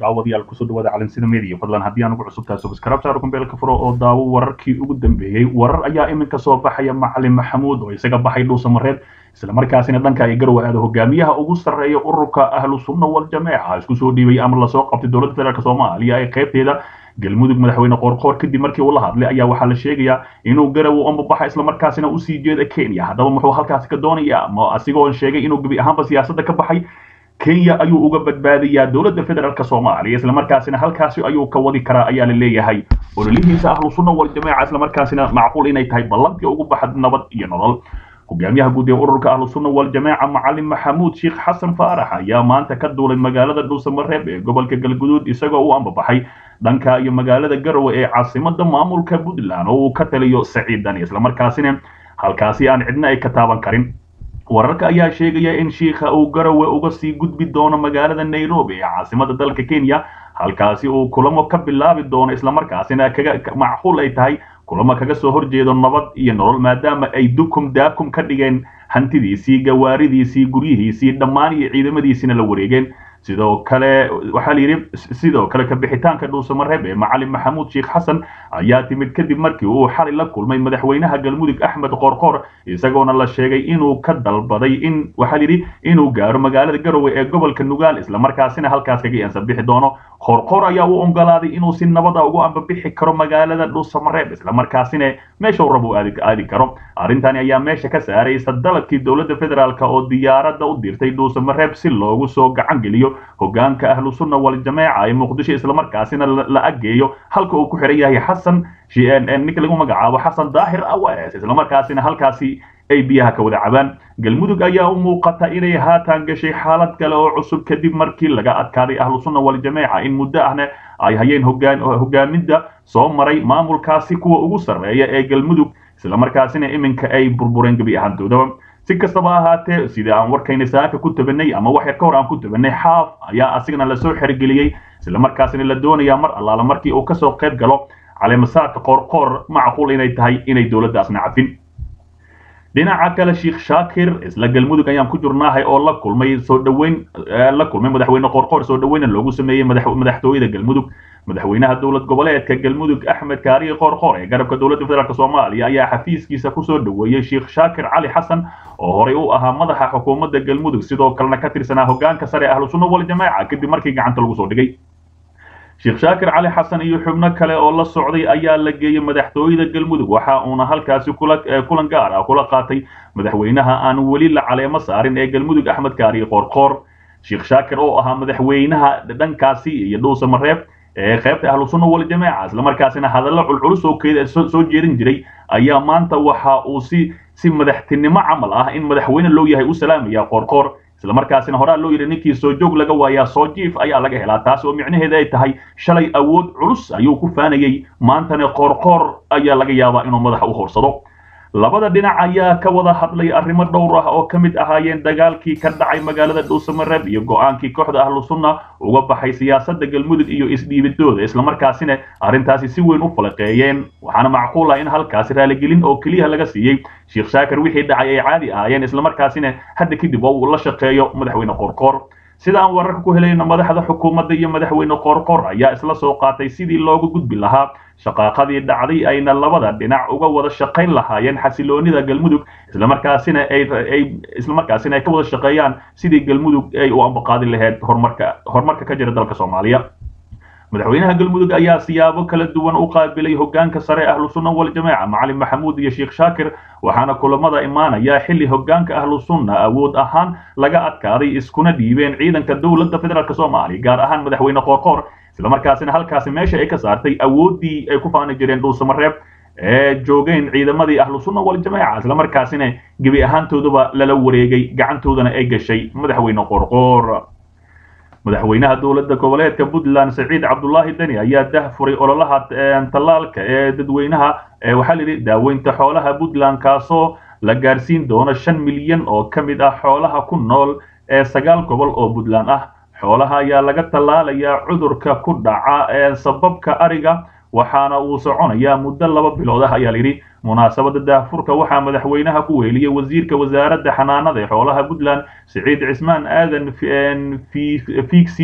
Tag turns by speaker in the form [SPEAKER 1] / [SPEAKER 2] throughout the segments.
[SPEAKER 1] daawadayaal kusoo dhawaada calansida media fadlan haddii aan ugu cusubtahay subscribe saaro kumbeelka furo oo daawo wararkii ugu dambeeyey warar ayaa iminka soo baxaya macalin maxamuud oo isaga baxay dhuusamareed islamarkaasina dhanka ay garowe aada hogaamiyaha ugu sarreeya ururka ahlu sunna wal jameeca isku soo dhiibay ama lasoo qabtay dowladda federaalk soomaaliya ee qaybteeda galmudug madaxweyne qoorqoor kadib markii uu la hadlay ayaa waxaa la sheegayaa inuu garowe ambabaxa islamarkaasina usii jeeda kenya haddaba muxuu halkaasi ka doonayaa ma asigoo sheegay inuu gebi ahaanba siyaasadda ka baxay kenya ayuu uga badbaadayaa dowladda federaalk soomaaliya islamarkaasina halkaasi ayuu ka wadi karaa ayaa la leeyahay ololihiisa ahlu sunna wal jameeca islamarkaasina macquul inay tahay ballantii ugu baxad nabad iyo nolol hogaamiyaha guud ee ururka ahlu sunna wal jameeca macalin maxamuud sheekh xasan faarax ayaa maanta ka duulay magaalada dhuusamareeb ee gobolka galguduud isagoo u ambabaxay dhanka iyo magaalada garowe ee caasimada maamulka puntland oo uu ka taliyo saciidan islamarkaasina halkaasi aan cidna ay ka taaban karin wararka ayaa sheegaya in shiikha uu garowe uga sii gudbi doono magaalada nairobi ee caasimada dalka kenya halkaasi uu kulamo ka bilaabi doono islamarkaasina kaga macquul ay tahay kulamo kaga soo horjeedo nabad iyo nolol maadaama ay dukum daakum ka dhigeen hantidiisii gawaaridiisii guryihiisii dhammaan iyo ciidamadiisina la wareegeen sidoo kale waxaa la yidhi sidoo kale kabixitaanka dhuusamareeb ee macalin maxamuud sheekh xasan ayaa timid kadib markii uu xalay la kulmay madaxweynaha galmudug axmed qoorqoor isagoona la sheegay inuu ka dalbaday in waxaa la yidhi inuu gaaro magaalada garowe ee gobolka nugaal islamarkaasina halkaas kaga ansabixi doono qoorqoor ayaa u ogolaaday inuu si nabada ugu ambabixi karo magaalada dhuusamareeb islamarkaasina meesha uu rabo aadi karo arrintani ayaa meesha ka saaraysa dalabkii dowladda federaalk oo diyaaradda u dirtay dhuusamareeb si loogu soo gacan geliyo hogaanka ahlu sunna wal jameeca ee muqdisho islamarkaasina la ageeyo halka uu ku xiran yahay xasan ninka lagu magacaabo xasan daahir aws islamarkaasina halkaasi ay biyaha ka wada cabaan galmudug ayaa u muuqata inay haatan gashay xaalad kale oo cusub kadib markii laga adkaaday ahlu sunna wal jameeca in muddo ahna ay hayeen hogaaminda soo maray maamulkaasi kuwa ugu sarreeya ee galmudug islamarkaasina iminka ay burbureen gebi ahaantoodaba si kastaba ahaatee sida aan warkayna saaka ku tabanay ama wax yar ka hor aan ku tabanay xaaf ayaa asigana lasoo xergeliyey islamarkaasina la doonayaa mar allaala markii uu kasoo qayb galo caleemasaadka qoorqoor macquul inay tahay inay dowladdaasna cafin dhinaca kale sheekh shaakir isla galmudug ayaan ku jirnaahay oo la kulmay soo dhaweyn la kulmay madaxweyne qoorqoor soo dhaweyna loogu sameeyey madaxtooyada galmudug madaxweynaha dowlad goboleedka galmudug axmed kaariye qoorqoor ee garabka dowladda federaalk soomaaliya ayaa xafiiskiisa kusoo dhaweeyey sheekh shaakir cali xasan oo horey u ahaa madaxa xukuumadda galmudug sidoo kalena ka tirsanaa hogaanka sare ahlu sunna wal jameeca kadib markii gacanta lagu soo dhigay sheekh shaakir cali xasan iyo xubno kale oo la socday ayaa la geeyey madaxtooyada galmudug waxa uuna halkaasi kulan gaar ah kula qaatay madaxweynaha aan weli la caleemo saarin ee galmudug axmed kaariye qoorqoor sheekh shaakir oo ahaa madaxweynaha dhankaasi iyo dhuusamareeb ee qaybta ahlu sunna wal jameeca islamarkaasina hadallo culculus oo keeda soo jeedin jiray ayaa maanta waxa uu si si madaxtinimo camal ah in madaxweyne loo yahay u salaamaya qoorqoor islamarkaasina horaa loo yidhi ninkii soo joog laga waayaa soo jiif ayaa laga helaa taas oo micnaheeda ay tahay shalay awood culus ayuu ku faanayey maantana qoorqoor ayaa laga yaabaa inuu madaxa u horsado labada dhinac ayaa ka wada hadlay arrimo dhowr ah oo ka mid ahaayeen dagaalkii ka dhacay magaalada dhuusamareeb iyo go-aankii kooxda ahlu sunna uga baxay siyaasadda galmudug iyo isdhiibidooda islamarkaasina arrintaasi si weyn u falaqeeyeen waxaana macquul ah in halkaasi raaligelin oo keliya laga siiyey sheekh shaakir wixii dhacay ay caadi ahaayeen islamarkaasina hadda kadib oo uu la shaqeeyo madaxweyne qoorqoor sida aan wararka ku helayno madaxda xukuumadda iyo madaxweyne qoorqoor ayaa isla soo qaatay sidii loogu gudbi lahaa shaqaaqadii dhacday ayna labada dhinac uga wada shaqayn lahaayeen xasiloonida galmudug islamarkaasina ay islamarkaasina ay ka wada shaqeeyaan sidii galmudug ay u ambaqaadi lahayd horumarka horumarka ka jira dalka soomaaliya madaxweynaha galmudug ayaa siyaabo kala duwan u qaabilay hogaanka sare ahlu sunna wal jameeca macalin maxamuud iyo sheekh shaakir waxaana kulamada imaanaya xilli hogaanka ahlu sunna awood ahaan laga adkaaday iskuna dhiibeen ciidanka dowladda federaalk soomaaliya gaar ahaan madaxweyne qoorqoor islamarkaasina halkaasi meesha ay ka saartay awooddii ay ku faani jireen dhuusamareeb ee joogeen ciidamadii ahlu sunna wal jameeca islamarkaasina gebi ahaantooduba lala wareegay gacantoodana ay gashay madaxweyne qoorqoor madaxweynaha dowladda goboleedka puntland saciid cabdulaahi deni ayaa dah furay ololaha tallaalka ee dadweynaha waxaa la yidhi daaweynta xoolaha puntland kaasoo la gaarsiin doono shan milyan oo ka mid ah xoolaha ku nool ee sagaal gobol oo puntland ah xoolaha ayaa laga tallaalayaa cudurka ku dhaca sababka ariga waxaana uu soconayaa muddo laba bilood ah ayaa layidhi munaasabada daahfurka waxaa madaxweynaha ku weeliyey wasiirka wasaaradda xanaanada ee xoolaha puntland siciid cismaan aadan fiigsi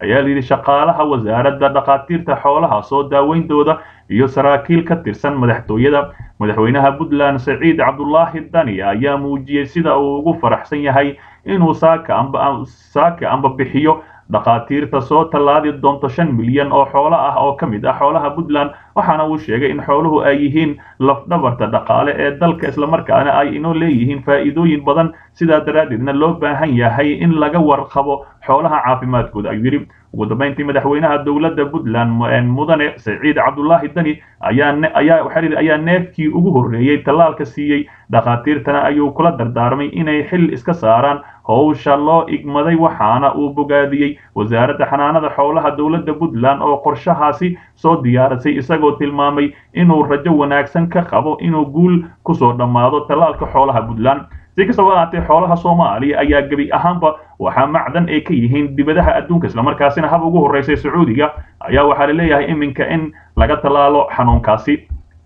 [SPEAKER 1] ayaa layidhi shaqaalaha wasaaradda dhakhaatiirta xoolaha soo daaweyntooda iyo saraakiil ka tirsan madaxtooyada madaxweynaha puntland saciid cabdulaahi dani ayaa muujiyey sida uu ugu faraxsan yahay inuu saaka amba saaka amba bixiyo dhakhaatiirta soo tallaadi doonto shan milyan oo xoolo ah oo ka mid ah xoolaha puntland waxaana uu sheegay in xooluhu ay yihiin lafdhabarta dhaqaale ee dalka islamarkaana ay inoo leeyihiin faa'iidooyin badan sidaa daraaddeedna loo baahan yahay in laga warqabo xoolaha caafimaadkooda ayuu yidhi ugu dambeyntii madaxweynaha dowladda puntland mudane saciid cabdulaahi dani ayaa ayaa neefkii ugu horreeyey tallaalka siiyey dhakhaatiirtana ayuu kula dardaarmay inay xil iska saaraan howsha loo igmaday waxaana uu bogaadiyey wasaaradda xanaanada xoolaha dowladda puntland oo qorshahaasi soo diyaarisay isagoo tilmaamay inuu rajo wanaagsan ka qabo inuu guul kusoo dhammaado tallaalka xoolaha puntland si kastaba ahaatee xoolaha soomaaliya ayaa gebi ahaanba waxaa macdan ay ka yihiin dibadaha adduunka islamarkaasina hab ugu horreysay sacuudiga ayaa waxaa la leeyahay iminka in laga tallaalo xanuunkaasi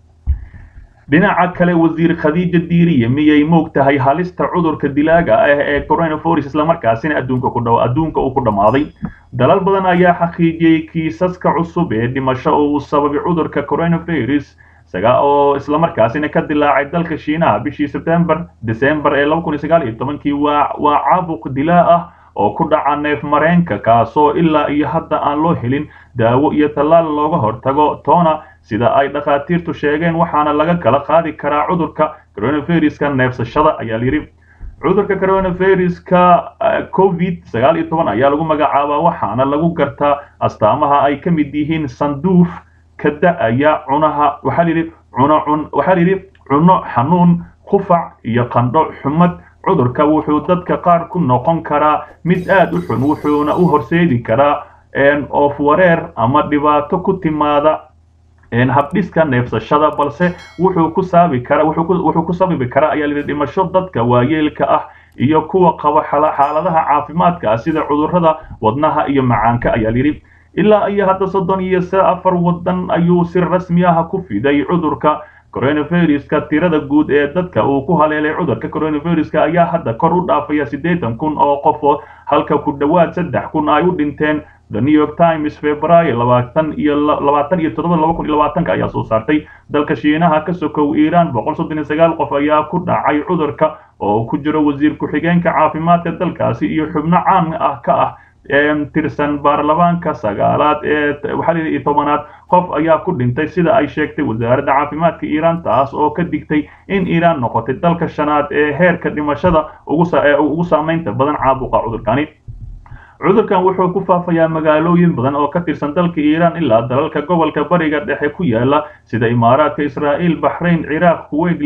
[SPEAKER 1] dhinaca kale wasiir khadiija diiriye miyay moog tahay halista cudurka dilaaga ah ee coronavirus islamarkaasina adduunka ku dhaw adduunka uu ku dhammaaday dalal badan ayaa xaqiijiyey kiisaska cusub ee dhimasho uu sababay cudurka coronavirus isaga oo islamarkaasina ka dilaacay dalka shiinaha bishii sebtembar december ee laba kun iyo sagaal iyo tobankii waa waa caabuq dilaa ah oo ku dhaca neef mareenka kaasoo ilaa iyo hadda aan loo helin daawo iyo tallaal looga hortago toona sida ay dhakhaatiirtu sheegeen waxaana laga kala qaadi karaa cudurka coronaviruska neefsashada ayaa layidhi cudurka coronaviruska covid sagaal iyo toban ayaa lagu magacaabaa waxaana lagu gartaa astaamaha ay ka mid yihiin sanduuf ka da-aya cunaha waxaa layidhi cuno cun waxaa layidhi cuno xanuun qufac iyo qandho xumad cudurka wuxuu dadka qaar ku noqon karaa mid aad u xun wuxuuna u horseedi karaa oof wareer ama dhibaato ku timaada habdhiska neefsashada balse wuxuu ku saabi kara wuxuu ku sababi karaa ayaa layidhi dhimasho dadka waayeelka ah iyo kuwa qaba xaaladaha caafimaadka ah sida cudurrada wadnaha iyo macaanka ayaa layidhi ilaa iyo hadda soddon iyo afar waddan ayuu si rasmi ah ku fiday cudurka coronaviruska tirada guud ee dadka uu ku haleelay cudurka coronaviruska ayaa hadda kor u dhaafaya siddeetan kun oo qofood halka ku dhowaad saddex kun ay u dhinteen the new york times februaayo labaatan iyo labaatan iyo toddoba laba kun iyo labaatanka ayaa soo saartay dalka shiinaha ka sokow iiraan boqol soddon iyo sagaal qof ayaa ku dhacay cudurka oo ku jiro wasiir ku-xigeenka caafimaadka dalkaasi iyo xubno caan ah ka ah tirsan baarlamaanka sagaalaad ee waxaa la yidhi tobanaad qof ayaa ku dhintay sida ay sheegtay wasaaradda caafimaadka iiraan taas oo ka digtay in iiraan noqotay dalka shanaad ee heerka dhimashada ugu saamaynta badan caabuqa cudurkani cudurkan wuxuu ku faafayaa magaalooyin badan oo ka tirsan dalka iiraan ilaa dalalka gobolka bariga dhexe ku yaala sida imaaraadka israa'iil baxrayn ciraaq kuwait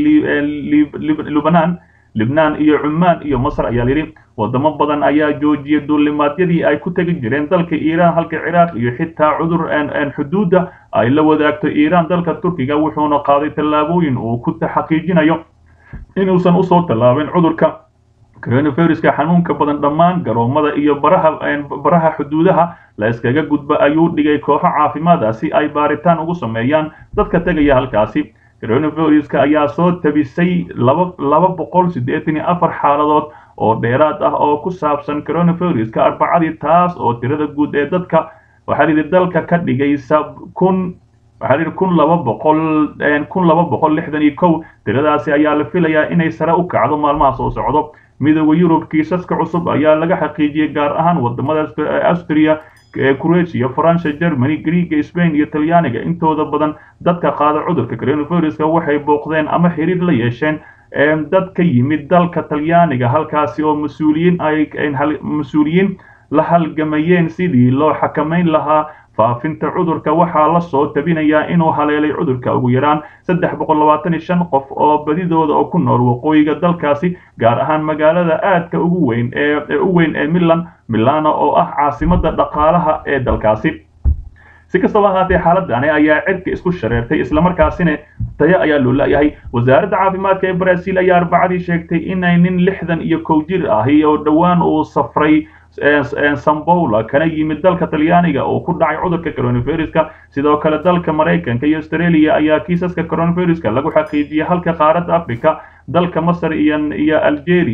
[SPEAKER 1] lubnaan libnaan iyo cumaan iyo masar ayaa layidhi wadamo badan ayaa joojiyay duulimaadyadii ay ku tegi jireen dalka iiraan halka ciraaq iyo xitaa cudur xuduudda ay la wadaagto iiraan dalka turkiga wuxuuna qaaday tallaabooyin uu ku xaqiijinayo inuusan usoo tallaabin cudurka coronaviruska xanuunka badan dhammaan garoomada iyo baraha baraha xuduudaha la iskaga gudba ayuu dhigay kooxo caafimaada si ay baaritaan ugu sameeyaan dadka tegaya halkaasi coronaviruska ayaa soo tabisay laba laba boqol siddeetan iyo afar xaaladood oo dheeraad ah oo ku saabsan coronaviruska arbacadii taas oo tirada guud ee dadka waxaa layidhi dalka ka dhigaysa kun waxaa layidhi kun laba boqol kun laba boqol lixdan iyo kow tiradaasi ayaa la filayaa inay sare u kacdo maalmaha soo socdo midooda yurub kiisaska cusub ayaa laga xaqiijiyey gaar ahaan wadamada austria croatia faransa germany greega spain iyo talyaaniga intooda badan dadka qaada cudurka coronaviruska waxay booqdeen ama xiriir la yeesheen dad ka yimid dalka talyaaniga halkaasi oo mas-uuliyiin ay mas-uuliyiin la halgamayeen sidii loo xakamayn lahaa faafinta cudurka waxaa la soo tabinayaa inuu haleelay cudurka ugu yaraan saddex boqol labaatan iyo shan qof oo badidooda oo ku nool waqooyiga dalkaasi gaar ahaan magaalada aadka ugu weyn ee u weyn ee milan milano oo ah caasimada dhaqaalaha ee dalkaasi si kastaba ahaatee xaaladani ayaa cirka isku shareertay islamarkaasina tayo ayaa loo la'yahay wasaaradda caafimaadka ee brazil ayaa arbacadii sheegtay inay nin lixdan iyo kow jir ahi oo dhowaan uu safray sambola kana yimid dalka talyaaniga oo ku dhacay cudurka coronaviruska sidoo kale dalka maraykanka iyo australia ayaa kiisaska coronaviruska lagu xaqiijiyay halka qaaradda africa dalka masar iyo iyo algeria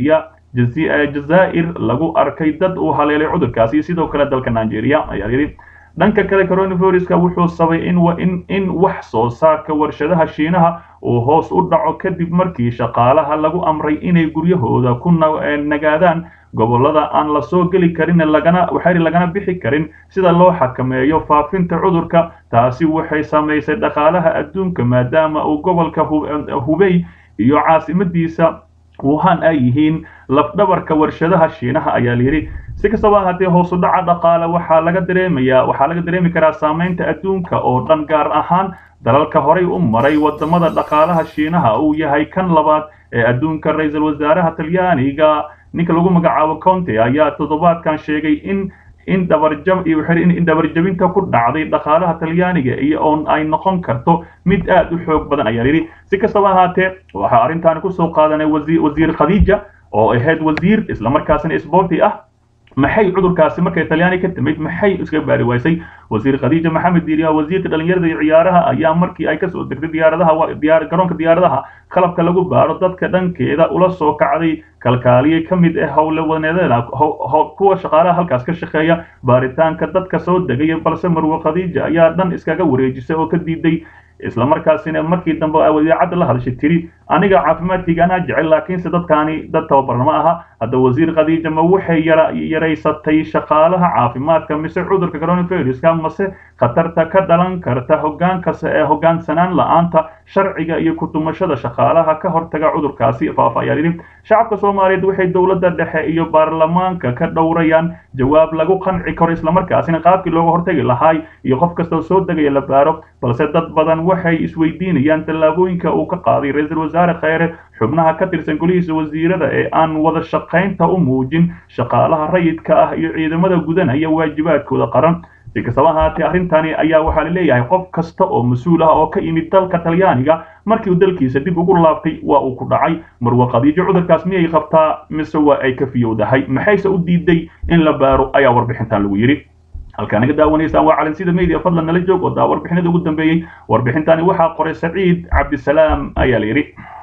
[SPEAKER 1] jazaa'ir lagu arkay dad uu haleelay cudurkaasi sidoo kale dalka nigeria ayaa yidhi dhanka kale coronaviruska wuxuu sabay in in in wax soo saarka warshadaha shiinaha uu hoos u dhaco kadib markii shaqaalaha lagu amray inay guryahooda ku nagaadaan gobollada aan la soo geli karin lagana waxay lagana bixi karin sida loo xakameeyo faafinta cudurka taasi waxay samaysay dhaqaalaha adduunka maadaama uu gobolka hubey iyo caasimadiisa wuhan ay yihiin lafdhabarka warshadaha shiinaha ayaa layidhi si kastaba ahaatee hoos u dhaca dhaqaale waxaa laga dareemayaa waxaa laga dareemi karaa saamaynta adduunka oo dhan gaar ahaan dalalka horay u maray wadamada dhaqaalaha shiinaha uu yahay kan labaad ee adduunka ra-iisul wasaaraha talyaaniga ninka lagu magacaabo conte ayaa toddobaadkan sheegay in in dhabarjab iyo wuxuu in dhabarjabinta ku dhacday dhaqaalaha talyaaniga iyo oon ay noqon karto mid aad u xoog badan ayaa yidhi si kastaba ahaatee waxaa arrintaani kusoo qaadanay wasiir wasiir khadiija oo ahayd wasiir islamarkaasina isboorti ah maxay cudurkaasi markay talyaani ka timid maxay iska baari waysay wasiir khadiija maxamed diiriya wasiirka dhalinyarada iyo ciyaaraha ayaa markii ay kasoo degtay diyaaradaha diyaar garoonka diyaaradaha qalabka lagu baaro dadka dhankeeda ula soo kacday kalkaaliye ka mid ah howlwaneedada kuwa shaqaalaha halkaas ka shaqeeya baaritaanka dadka soo degaya balse marwo khadiija ayaa dhan iskaga wareejisay oo ka diiday islamarkaasina markii dambe wadiicadda la hadashay tiri aniga caafimaadkayga anaa jecel laakiinse dadkaani dad tababarna ma aha hadda wasiir khadiija ma waxay yara yaraysatay shaqaalaha caafimaadka mise cudurka coronaviruska mase khatarta ka dhalan karta hogaankasta ee hogaansanaan la-aanta sharciga iyo kutumashada shaqaalaha ka hortaga cudurkaasi faafa ayaa yidhi shacabka soomaaliyeed waxay dowladda dhexe iyo baarlamaanka ka dhowrayaan jawaab lagu qanci karo islamarkaasina qaabkii looga hortagi lahaay iyo qof kastoo soo degaya la baaro balse dad badan waxay isweydiinayaan tallaabooyinka uu ka qaaday ra-iisul wasaare kheyre xubnaha ka tirsan golihiisa wasiirada ee aan wada shaqaynta u muujin shaqaalaha rayidka ah iyo ciidamada gudanaya waajibaadkooda qaran si kastaba ahaatee arrintani ayaa waxaa la leeyahay qof kasta oo mas-uul ah oo ka yimid dalka talyaaniga markii uu dalkiisa dib ugu laabtay waa uu ku dhacay marwa khadiijo cudurkaas miyay qabtaa mise waa ay ka fiyowdahay maxayse u diiday in la baaro ayaa warbixintan lagu yidhi halkaa naga daawanaysaan waa calansida media fadlan nala joog oo daa warbixinada ugu dambeeyey warbixintani waxaa qoray saciid cabdisalaam ayaa la yidhi